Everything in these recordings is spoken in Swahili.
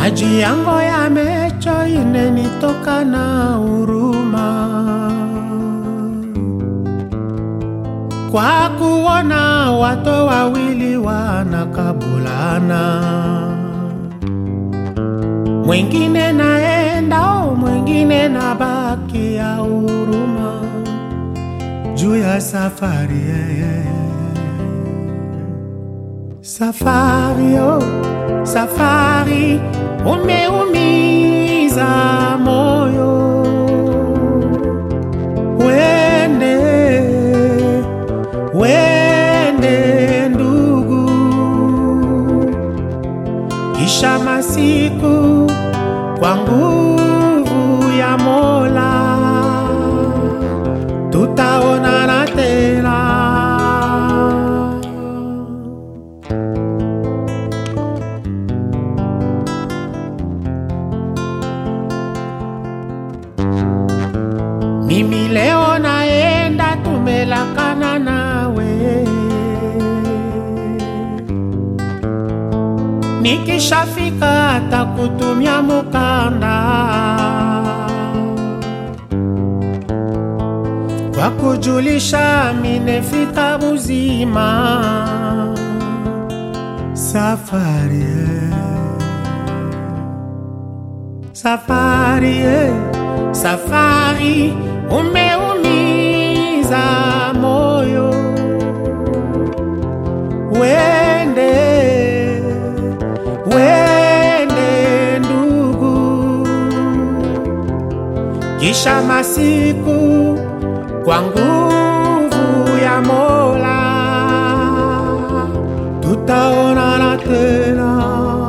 maji yango yamecho inenitoka na huruma kwa kuona watu wawili wanakabulana, mwingine naenda, oh, mwingine nabaki ya huruma juu ya safari yeah. Safari oh, safari umeumiza moyo, wende wende ndugu, kisha masiku kwa nguvu ya Mola tutaonana tena. Mimi leo naenda, tumelakana nawe, nikishafika takutumia mukanda kwa kujulisha minefika buzima safari eh. safari eh. safari umeumiza moyo wende wende ndugu kisha masiku kwa nguvu ya Mola tutaonana tena.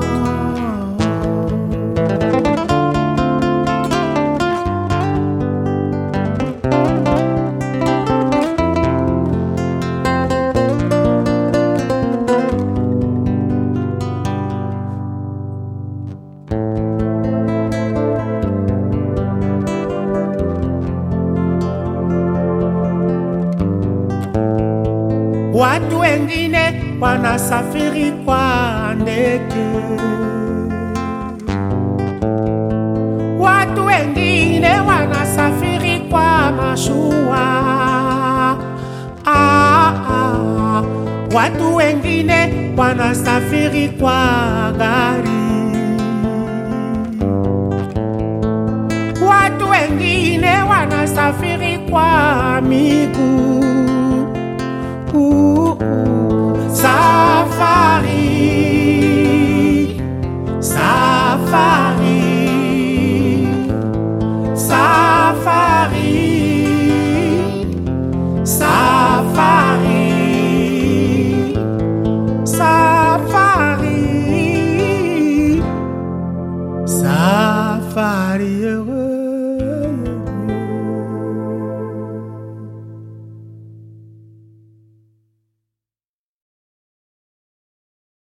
Watu wengine wanasafiri kwa ndege, watu wengine wanasafiri kwa mashua. Ah, ah. Watu wengine wanasafiri kwa gari, watu wengine wanasafiri kwa miguu. Uh, uh, Safari, safari, safari, safari, safari, safari heureux.